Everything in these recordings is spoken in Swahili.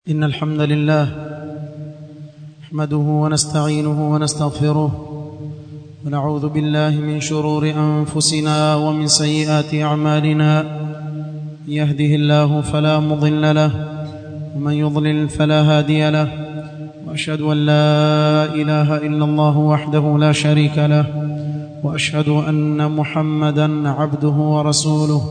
إن الحمد لله نحمده ونستعينه ونستغفره ونعوذ بالله من شرور أنفسنا ومن سيئات أعمالنا من يهده الله فلا مضل له ومن يضلل فلا هادي له وأشهد أن لا إله إلا الله وحده لا شريك له وأشهد أن محمدا عبده ورسوله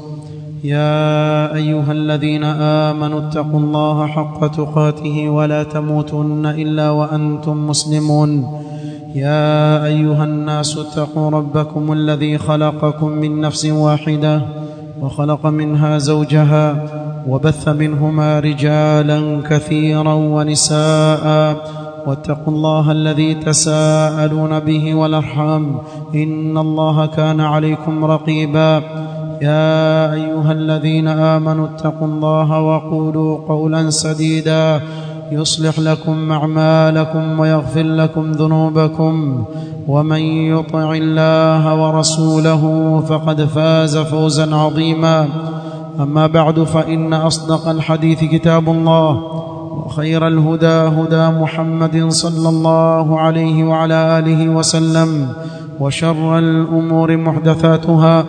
يا ايها الذين امنوا اتقوا الله حق تقاته ولا تموتن الا وانتم مسلمون يا ايها الناس اتقوا ربكم الذي خلقكم من نفس واحده وخلق منها زوجها وبث منهما رجالا كثيرا ونساء واتقوا الله الذي تساءلون به والارحام ان الله كان عليكم رقيبا يا ايها الذين امنوا اتقوا الله وقولوا قولا سديدا يصلح لكم اعمالكم ويغفر لكم ذنوبكم ومن يطع الله ورسوله فقد فاز فوزا عظيما اما بعد فان اصدق الحديث كتاب الله وخير الهدى هدى محمد صلى الله عليه وعلى اله وسلم وشر الامور محدثاتها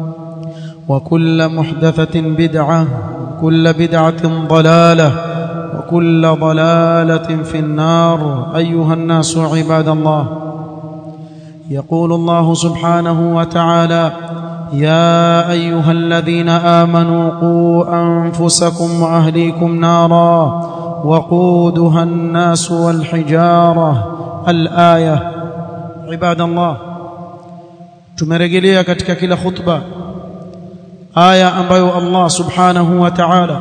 وكل محدثة بدعة وكل بدعة ضلالة وكل ضلالة في النار أيها الناس عباد الله يقول الله سبحانه وتعالى يا أيها الذين آمنوا قوا أنفسكم وأهليكم نارا وقودها الناس والحجارة الآية عباد الله tumerejelea katika kila khutba aya ambayo Allah subhanahu wa ta'ala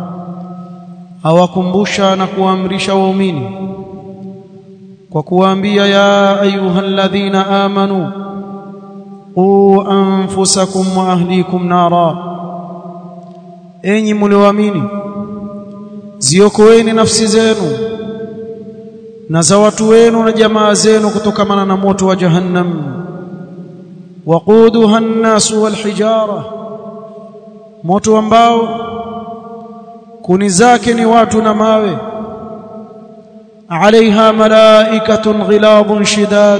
awakumbusha na kuamrisha waumini kwa kuwaambia ya ayyuhalladhina amanu qu anfusakum wa ahlikum nara enyi mlioamini ziokoeni nafsi zenu na za watu wenu na jamaa zenu kutokamana na moto wa jahannam waquduha an-nas wal hijara moto ambao kuni zake ni watu na mawe alaiha malaikatun ghiladun shidad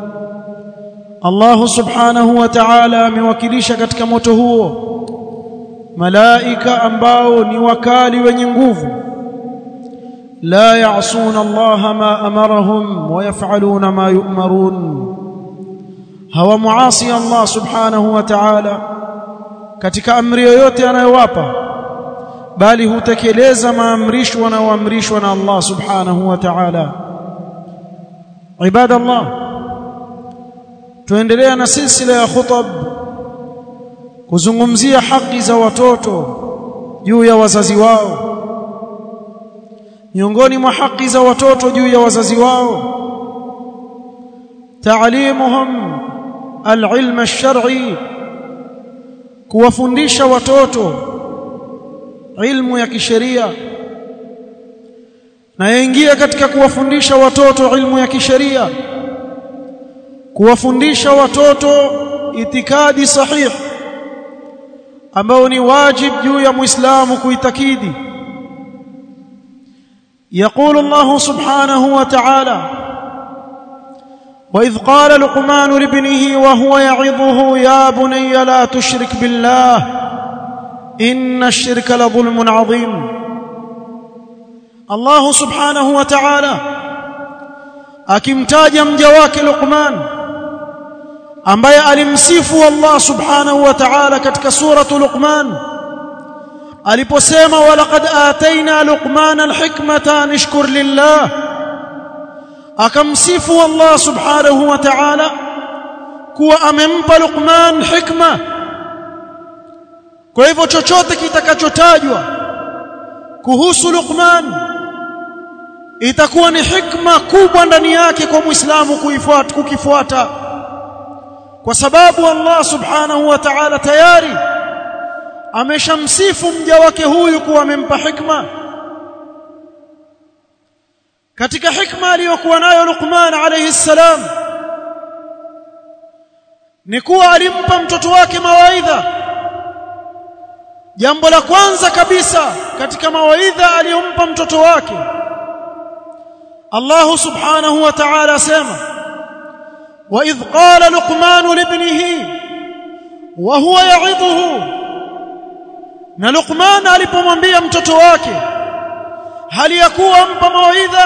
Allah subhanahu wa ta'ala amewakilisha katika moto huo malaika ambao ni wakali wenye nguvu la ya'suna Allah ma amarahum wa yaf'aluna ma yu'marun hawa muasi Allah subhanahu wa ta'ala katika amri yoyote anayowapa bali hutekeleza maamrisho wanayoamrishwa na Allah subhanahu wa ta'ala ibadallah tuendelea na silsila ya khutab kuzungumzia haki za watoto juu ya wazazi wao miongoni mwa haki za watoto juu ya wazazi wao taalimuhum alilm alshar'i kuwafundisha watoto ilmu ya kisheria na yaingia katika kuwafundisha watoto ilmu ya kisheria kuwafundisha watoto itikadi sahihi ambao ni wajib juu ya muislamu kuitakidi يقول الله سبحانه وتعالى وإذ قال لقمان لابنه وهو يعظه يا بني لا تشرك بالله إن الشرك لظلم عظيم الله سبحانه وتعالى akimtaja mja wake Luqman ambaye alimsifu Allah subhanahu wa ta'ala katika suratu Luqman aliposema walaqad ataina Luqman alhikmata nishkur lillah akamsifu Allah subhanahu wa ta'ala kuwa amempa Luqman hikma kwa hivyo chochote kitakachotajwa kuhusu Luqman itakuwa ni hikma kubwa ndani yake kwa Muislamu kuifuata kukifuata kwa sababu Allah subhanahu wa ta'ala tayari ameshamsifu mja wake huyu kuwa amempa hikma katika hikma aliyokuwa nayo Luqman alayhi salam ni kuwa alimpa mtoto wake mawaidha jambo la kwanza kabisa katika mawaidha aliyompa mtoto wake Allah subhanahu wa ta'ala asema wa idh qala luqman libnihi wa huwa ya'idhuhu na Luqman alipomwambia mtoto wake hali ya kuwa mpa mawaidha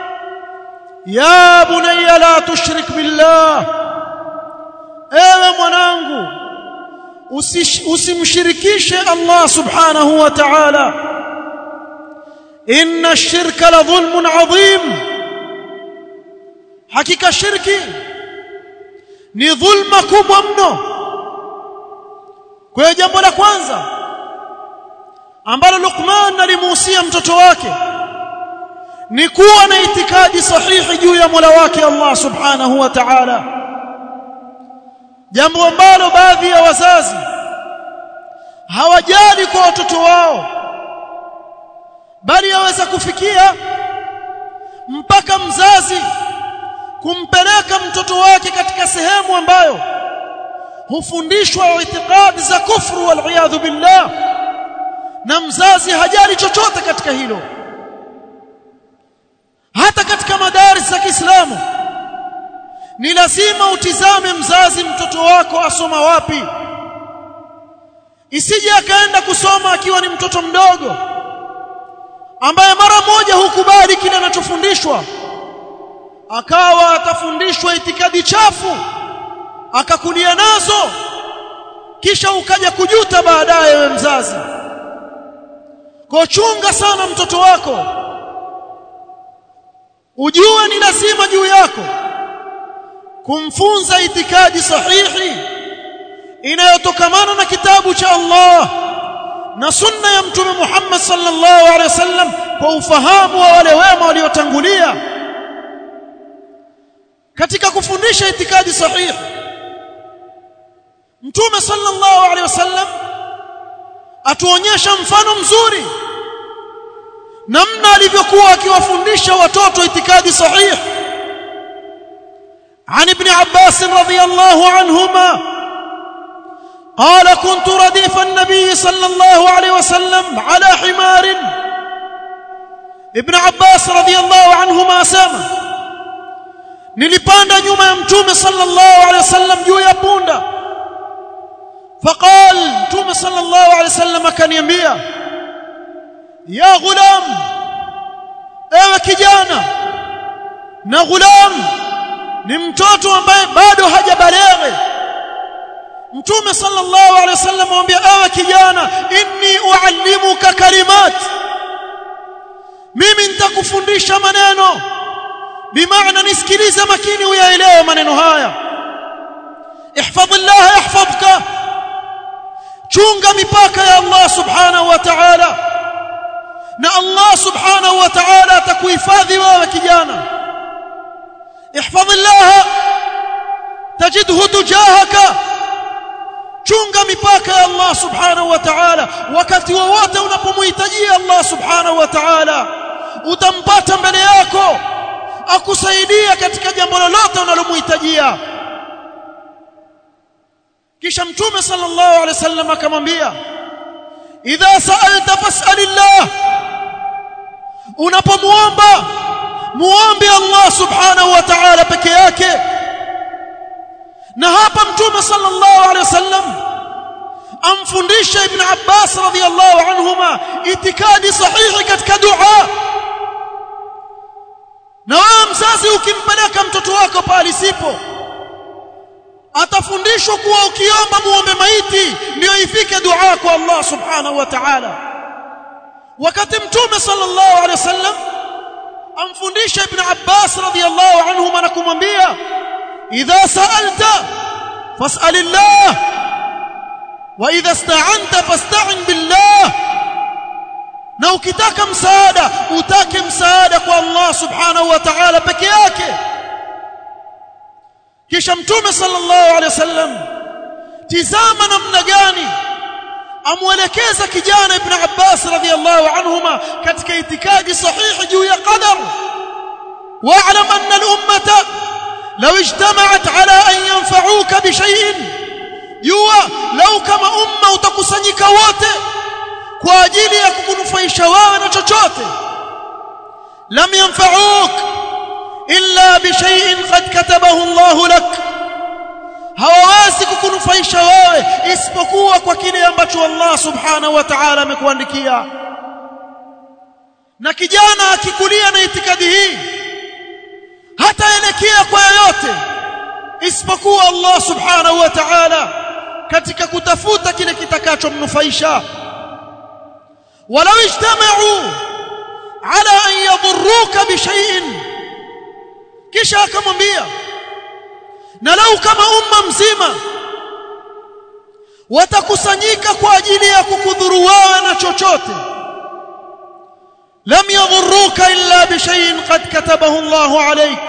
ya bunayya la tushrik billah ewe mwanangu usimshirikishe Allah subhanahu wa ta'ala inna ash-shirka la dhulmun adhim hakika shirki ni dhulma kubwa mno kwa jambo la kwanza ambalo Luqman alimuhusia mtoto wake ni kuwa na itikadi sahihi juu ya Mola wake Allah subhanahu wa ta'ala jambo ambalo baadhi ya wazazi hawajali kwa watoto wao bali yaweza kufikia mpaka mzazi kumpeleka mtoto wake katika sehemu ambayo hufundishwa itikadi za kufru wal billah na mzazi hajali chochote katika hilo hata katika madaris za Kiislamu ni lazima utizame mzazi mtoto wako asoma wapi isije akaenda kusoma akiwa ni mtoto mdogo ambaye mara moja hukubali kile anachofundishwa akawa atafundishwa itikadi chafu akakulia nazo kisha ukaja kujuta baadaye we mzazi kwa chunga sana mtoto wako ujue ni lazima juu yako kumfunza itikadi sahihi inayotokamana na kitabu cha Allah na sunna ya mtume Muhammad sallallahu alaihi wasallam kwa ufahamu wa wale wema waliotangulia katika kufundisha itikadi sahihi mtume sallallahu alaihi wasallam atuonyesha mfano mzuri namna alivyokuwa akiwafundisha watoto itikadi sahihi عن ابن عباس رضي الله عنهما قال كنت رديف النبي صلى الله عليه وسلم على حمار ابن عباس رضي الله عنهما سامه nilipanda nyuma ya mtume sallallahu alaihi wasallam juu ya punda faqal mtume sallallahu alaihi wasallam akaniambia ya ghulam ewe kijana na ghulam ni mtoto ambaye bado hajabaleghe mtume sallallahu alaihi wasallam amwambia ewe kijana inni uallimuka kalimat mimi nitakufundisha maneno bimaana nisikilize makini uyaelewe maneno haya ihfadhillah yahfadhka chunga mipaka ya Allah subhanahu wa ta'ala na Allah subhanahu wa ta'ala atakuhifadhi wewe kijana ihfadhillah tajidhu tujahaka chunga mipaka ya Allah subhanahu wa ta'ala wakati wowote unapomhitajia Allah subhanahu wa ta'ala utampata mbele yako akusaidia katika jambo lolote unalomhitajia kisha mtume sallallahu alaihi wasallam akamwambia idha sa'alta fas'alillah unapomuomba muombe Allah subhanahu wa ta'ala peke yake na hapa mtume sallallahu alaihi wasallam amfundisha ibn Abbas radhiyallahu anhuma itikadi sahihi katika dua na wewe mzazi ukimpeleka mtoto wako pale sipo atafundishwa kuwa ukiomba muombe maiti ndio ifike dua kwa Allah subhanahu wa ta'ala wakati mtume sallallahu alaihi wasallam amfundisha ibn Abbas radhiyallahu anhuma na kumwambia idha sa'alta fas'alillah wa idha ista'anta fasta'in billah na ukitaka msaada utake msaada kwa Allah subhanahu wa ta'ala peke yake kisha mtume sallallahu alaihi wasallam tizama namna gani amwelekeza kijana ibn Abbas radhiyallahu anhuma katika itikadi sahihi juu ya qadar wa'lam anna al-ummata law ijtama'at ala an yanfa'uka bi shay'in jua lau kama umma utakusanyika wote kwa ajili ya kukunufaisha wewe na chochote lam yanfa'uk illa bi shay'in qad katabahu Allah lak hawawezi kukunufaisha wewe isipokuwa kwa kile ambacho Allah subhanahu wa ta'ala amekuandikia na kijana akikulia na itikadi hii hataelekea kwa yoyote isipokuwa Allah subhanahu wa ta'ala katika kutafuta kile kitakachomnufaisha walau ijtama'u ala an yadhurruka bi shay'in kisha akamwambia na lau kama umma mzima watakusanyika kwa ajili ya kukudhuru wewe na chochote lam yadhurruka illa bi shay'in qad katabahu Allahu alayk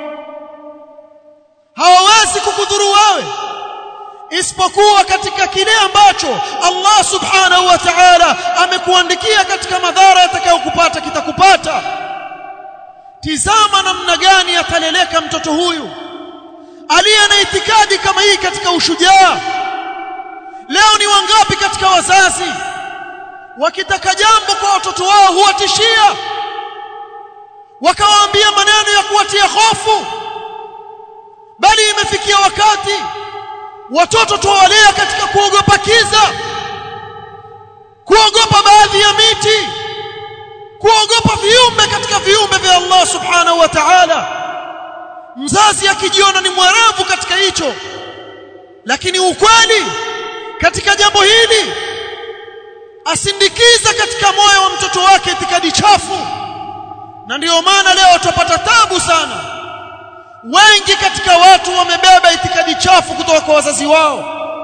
hawawezi kukudhuru wewe isipokuwa katika kile ambacho Allah subhanahu wa ta'ala amekuandikia katika madhara yatakayokupata kitakupata tizama namna gani ataleleka mtoto huyu aliye na itikadi kama hii katika ushujaa leo ni wangapi katika wazazi wakitaka jambo kwa watoto wao huwatishia wakawaambia maneno ya kuwatia hofu bali imefikia wakati watoto tuwalea katika kuogopa kiza kuogopa baadhi ya miti kuogopa viumbe katika viumbe vya Allah subhanahu wa ta'ala mzazi akijiona ni mwerevu katika hicho lakini ukweli katika jambo hili asindikiza katika moyo wa mtoto wake itikadi chafu na ndiyo maana leo tupata tabu sana wengi katika watu wamebeba itikadi chafu kutoka kwa wazazi wao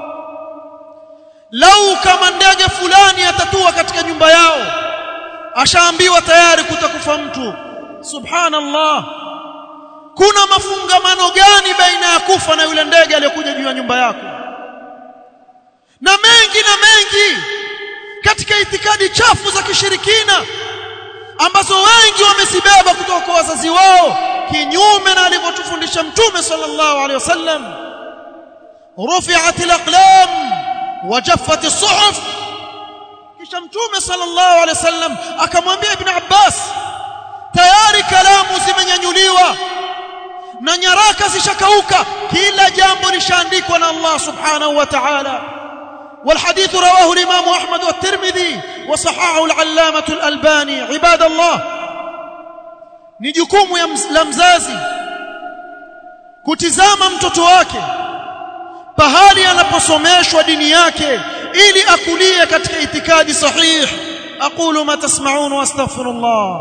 lau kama ndege fulani atatua katika nyumba yao ashaambiwa tayari kutakufa mtu subhanallah kuna mafungamano gani baina ya kufa na yule ndege aliyokuja juu ya nyumba yako na mengi na mengi katika itikadi chafu za kishirikina ambazo wengi wamezibeba kutoka kwa wazazi wao kinyume na alivyotufundisha mtume sallallahu alaihi wasallam rufi'at al-aqlam wa jaffat as-suhuf kisha mtume sallallahu alaihi wasallam akamwambia ibn Abbas tayari kalamu zimenyanyuliwa na nyaraka zishakauka kila jambo lishaandikwa na Allah subhanahu wa ta'ala والحديث رواه الإمام أحمد والترمذي وصححه العلامة الألباني عباد الله ni jukumu la mzazi kutizama mtoto wake pahali anaposomeshwa dini yake ili akulie katika itikadi sahih aqulu ma tasma'un wa astaghfirullah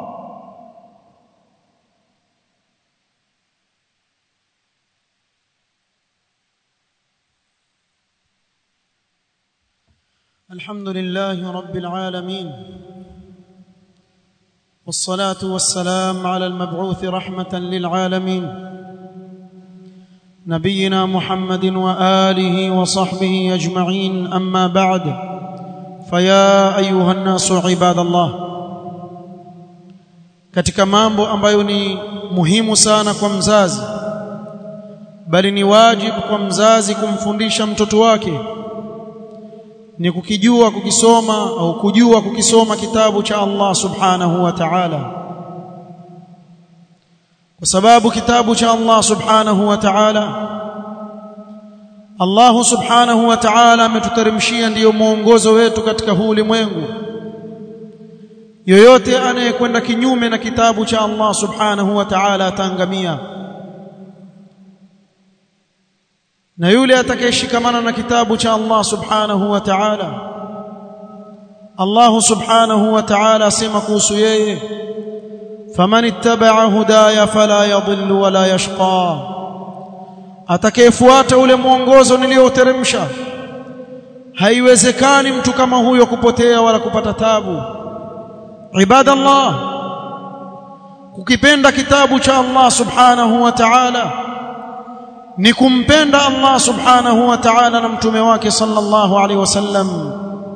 الحمد لله رب العالمين والصلاه والسلام على المبعوث رحمه للعالمين نبينا محمد واله وصحبه اجمعين اما بعد فيا ايها الناس عباد الله katika mambo ambayo ni muhimu sana kwa mzazi bali ni wajibu kwa mzazi kumfundisha mtoto wake ni kukijua kukisoma au kujua kukisoma kitabu cha Allah subhanahu wa ta'ala kwa sababu kitabu cha Allah subhanahu wa ta'ala Allah subhanahu wa ta'ala ametuteremshia ndiyo mwongozo wetu katika huu ulimwengu yoyote anayekwenda kinyume na kitabu cha Allah subhanahu wa ta'ala ataangamia na yule atakayeshikamana na kitabu cha Allah subhanahu wa ta'ala Allah subhanahu wa ta'ala asema kuhusu yeye faman ittaba'a hudaya fala yadhillu wala yashqa atakayefuata ule mwongozo nilioteremsha haiwezekani mtu kama huyo kupotea wala kupata tabu ibadallah kukipenda kitabu cha Allah subhanahu wa ta'ala ni kumpenda Allah subhanahu wa ta'ala na mtume wake sallallahu alaihi wasallam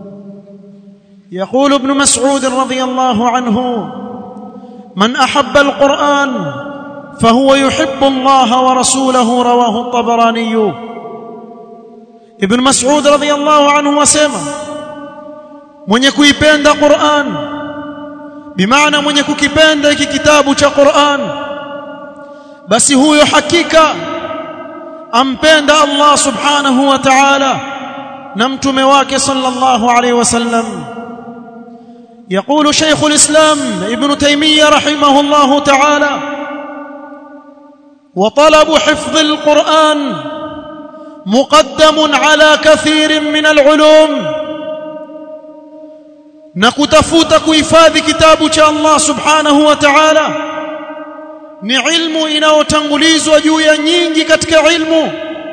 يقول ابن مسعود رضي الله عنه من احب القران فهو يحب الله ورسوله رواه الطبراني ابن مسعود رضي الله عنه وسلم mwenye kuipenda Qur'an bimaana mwenye kukipenda hiki kitabu cha Qur'an basi huyo hakika ampenda Allah subhanahu wa ta'ala na mtume wake sallallahu alayhi wasallam يقول شيخ الإسلام ابن تيمية رحمه الله تعالى وطلب حفظ القرآن مقدم على كثير من العلوم نكتفوت كيفاذ كتاب الله سبحانه وتعالى ni ilmu inayotangulizwa juu ya nyingi katika ilmu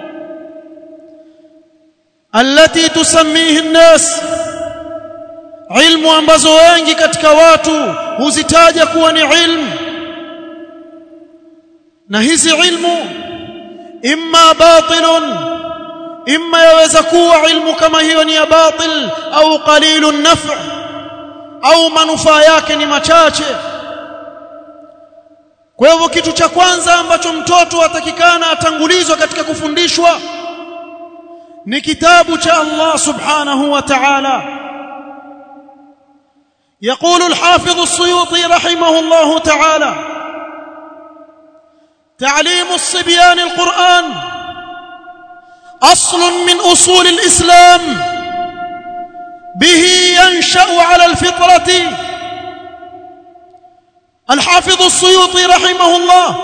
allati tusammihi nnas ilmu ambazo wengi katika watu huzitaja kuwa ni ilmu na hizi ilmu imma batilun imma yaweza kuwa ilmu kama hiyo ni ya batil au qalilun naf' au manufaa yake ni machache kwa hivyo kitu cha kwanza ambacho mtoto atakikana atangulizwa katika kufundishwa ni kitabu cha Allah subhanahu wa ta'ala يقول الحافظ السيوطي رحمه الله تعالى تعليم الصبيان القرآن أصل من أصول الإسلام به ينشأ على الفطرة الحافظ السيوطي رحمه الله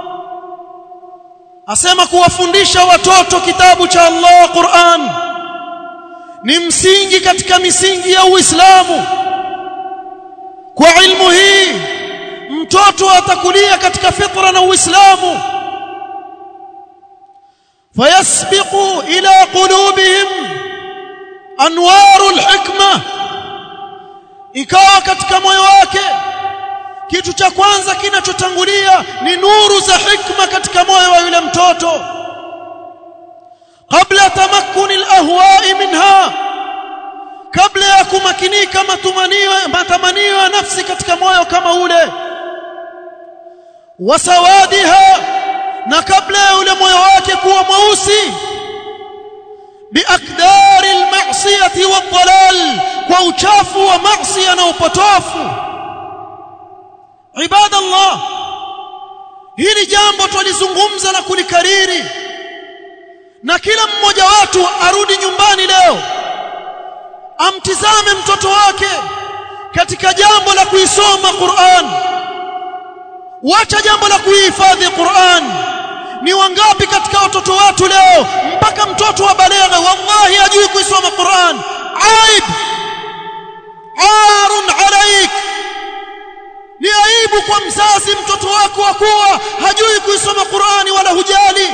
asema kuwafundisha watoto kitabu cha Allah Qur'an ni msingi katika misingi ya Uislamu kwa ilmu hii mtoto atakulia katika fitra na Uislamu fayasbiqu ila qulubihim anwarul hikma ikawa katika moyo wake kitu cha kwanza kinachotangulia ni nuru za hikma katika moyo wa yule mtoto kabla tamakkuni alahwa'i minha kabla ya kumakinika matumanio matamanio ya nafsi katika moyo kama ule wasawadiha na kabla ya yule moyo wake kuwa mweusi biakdari almasiyati wadhalal kwa uchafu wa maasi na upotofu ibadallah hili jambo tulizungumza na kulikariri na kila mmoja watu arudi nyumbani leo amtizame mtoto wake katika jambo la kuisoma Qur'an wacha jambo la kuihifadhi Qur'an ni wangapi katika watoto watu leo mpaka mtoto wa baleghe wallahi hajui kuisoma Qur'an aib arun alaik ni aibu kwa mzazi mtoto wako akuwa hajui kuisoma Qur'ani wala hujali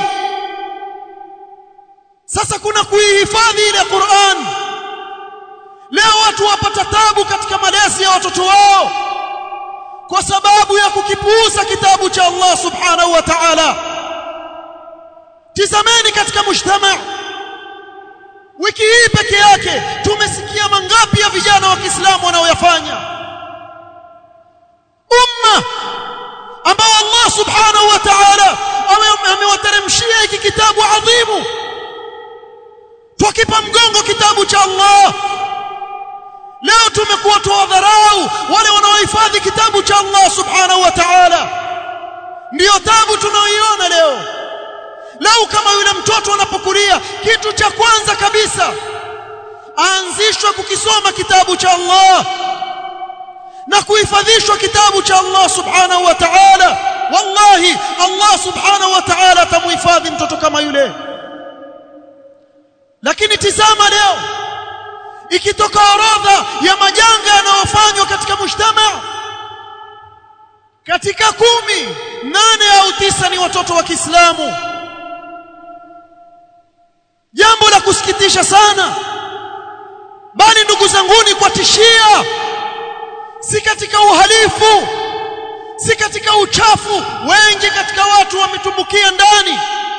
sasa kuna kuihifadhi ile Qur'an leo watu wapata tabu katika malezi ya watoto wao kwa sababu ya kukipuuza kitabu cha Allah subhanahu wa ta'ala tizameni katika mujtama wiki hii peke yake tumesikia mangapi ya vijana wa Kiislamu wanaoyafanya umma ambao Allah subhanahu wa ta'ala amewateremshia hiki kitabu adhimu tukipa mgongo kitabu cha Allah leo tumekuwa tuwadharau wale wanaohifadhi kitabu cha Allah subhanahu wa ta'ala ndiyo tabu tunaoiona leo leo kama yule mtoto anapokulia kitu cha kwanza kabisa aanzishwe kukisoma kitabu cha Allah na kuhifadhishwa kitabu cha Allah subhanahu wa ta'ala wallahi Allah subhanahu wa ta'ala atamuhifadhi mtoto kama yule lakini tizama leo ikitoka orodha ya majanga yanayofanywa katika mujtama katika kumi nane au tisa ni watoto wa Kiislamu jambo la kusikitisha sana bali ndugu zanguni kwa tishia si katika uhalifu si katika uchafu wengi katika watu wametumbukia ndani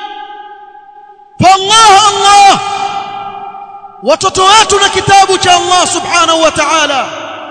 fa Allah Allah watoto wetu na kitabu cha Allah subhanahu wa ta'ala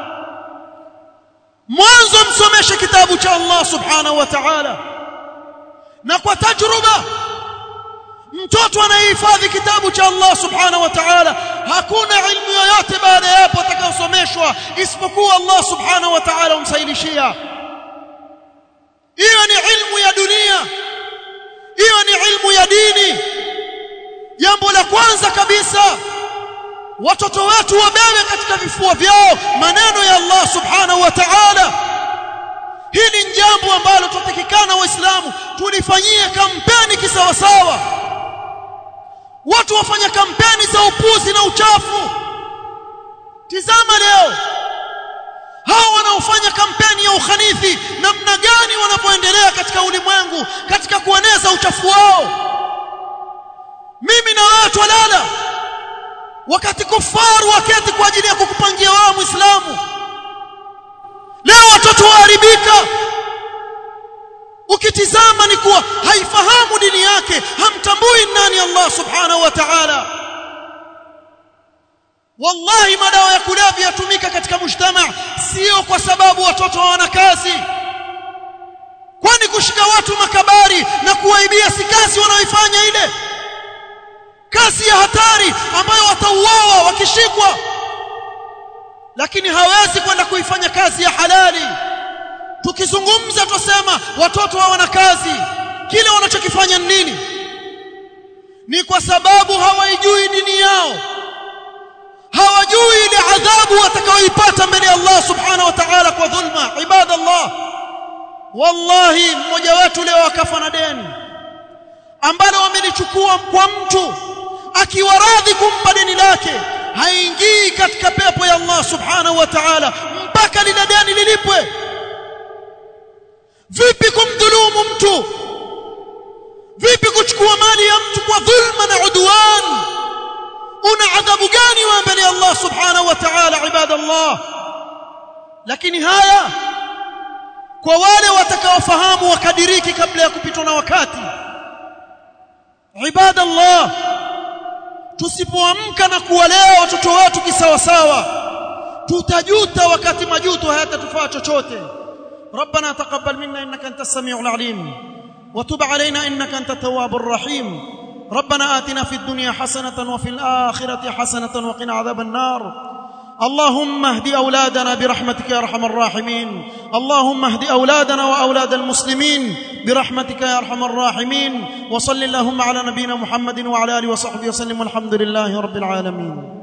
mwanzo msomeshe kitabu cha Allah subhanahu wa ta'ala na kwa tajruba mtoto anayehifadhi kitabu cha Allah subhanahu wa ta'ala hakuna ilmu yoyote baada ya hapo atakayosomeshwa isipokuwa Allah subhanahu wa ta'ala umsailishia hiyo ni ilmu ya dunia hiyo ni ilmu ya dini jambo la kwanza kabisa watoto wetu wabebe katika vifua vyao maneno ya Allah subhanahu wa ta'ala hili ni jambo ambalo tutakikana waislamu tulifanyie kampeni kisawasawa watu wafanya kampeni za upuzi na uchafu tizama leo hao wanaofanya kampeni ya ukhanithi namna gani wanapoendelea katika ulimwengu katika kueneza uchafu wao mimi na wewe twalala wakati kufaru waketi kwa ajili ya kukupangia wao muislamu leo watoto waharibika ukitizama ni kuwa haifahamu dini yake hamtambui nani Allah subhanahu wa ta'ala wallahi madawa ya kulevya yatumika katika mujtama sio kwa sababu watoto hawana kazi kwani kushika watu makabari na kuwaibia si kazi wanaoifanya ile kazi ya hatari ambayo watauawa wakishikwa lakini hawezi kwenda kuifanya kazi ya halali tukizungumza tusema watoto hawana kazi kile wanachokifanya ni nini ni kwa sababu hawaijui dini yao hawajui ile adhabu watakayoipata mbele ya Allah subhanahu wa ta'ala kwa dhulma ibadallah wallahi mmoja wetu leo akafa na deni ambalo wamelichukua kwa mtu akiwa radhi kumpa deni lake haingii katika pepo ya Allah subhanahu wa ta'ala mpaka lile deni lilipwe vipi kumdhulumu mtu vipi kuchukua mali ya mtu kwa dhulma na udwan una adhabu gani wa mbele Allah subhanahu wa ta'ala ibadallah lakini haya kwa wale watakaofahamu wakadiriki kabla ya kupitwa na wakati ibadallah tusipoamka na kuwalea watoto wetu kisawasawa tutajuta wakati majuto hayatatufaa chochote ربنا تقبل منا انك انت السميع العليم وتب علينا انك انت التواب الرحيم ربنا آتنا في الدنيا حسنة وفي الآخرة حسنة وقنا عذاب النار اللهم اهد أولادنا برحمتك يا أرحم الراحمين اللهم اهد أولادنا وأولاد المسلمين برحمتك يا أرحم الراحمين وصل اللهم على نبينا محمد وعلى آله وصحبه وسلم والحمد لله رب العالمين